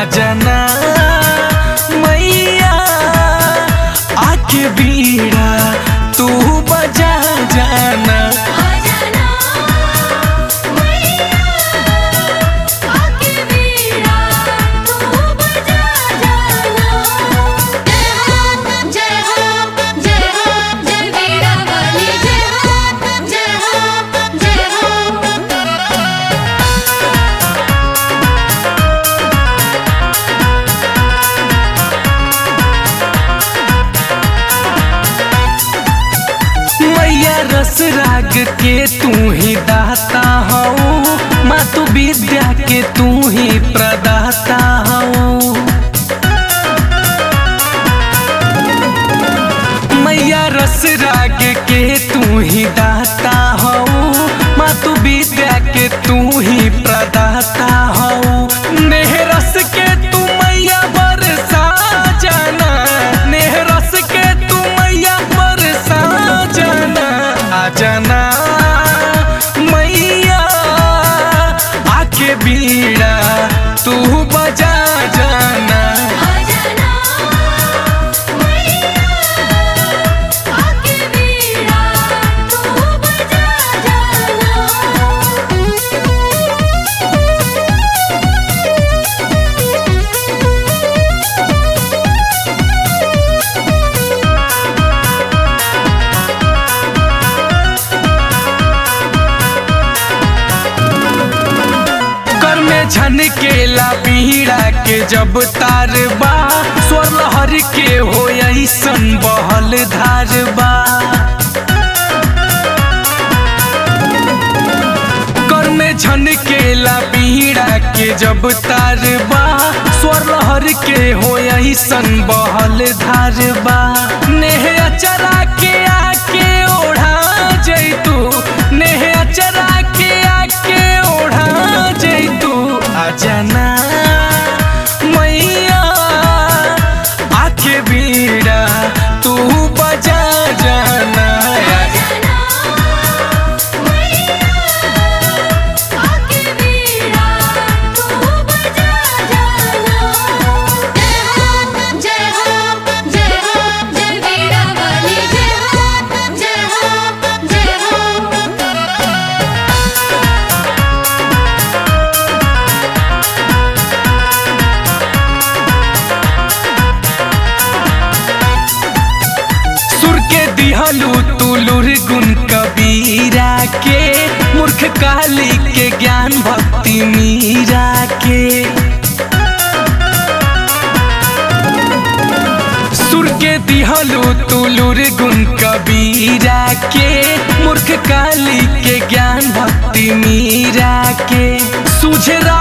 आजना मैया आके बीड़ा तू बजा जाना आजना मैया आके बीड़ा तू बजा जाना जय हो जय हो जय हो जय बीड़ा वाली जय हो जय हो जय हो मैया रस राग के तू ही दाता हऊ माँ तू विद्या के तू ही प्रदाता हऊ मैया रस राग के तू ही दाता हऊ माँ तू विद्या के तू ही प्रदाता हऊ नेह रस के तू मैया बरसा जाना नेह रस के तू मैया बरसा जाना आ जाना मैया आके बीड़ा तू बजा जाना आजना मैया आके बीड़ा तू बजा कर में झनकेला पीड़ा के जब तार बा स्वर लहर के हो ऐसन बहल धार बा कर में झनकेला पीड़ा के जब तार बा स्वर लहर के हो ऐसन बहल धार बा नेह अचरा के आके ओढ़ा जैतू नेह अचरा के आके ओढ़ा जैतू अजना मैया आके बीड़ा तू बजा जाना आजना मैया आके बीड़ा तू बजा जाना जय हो जय हो जय बीड़ा वाली जय हो जय हो जय हो सुर के दिहलू तुलुर गुण कबीरा के मूर्ख काली के ज्ञान भक्ति मीरा के सुर के दिहलू तुलुर गुण कबीरा के मूर्ख काली के ज्ञान भक्ति मीरा के सूझ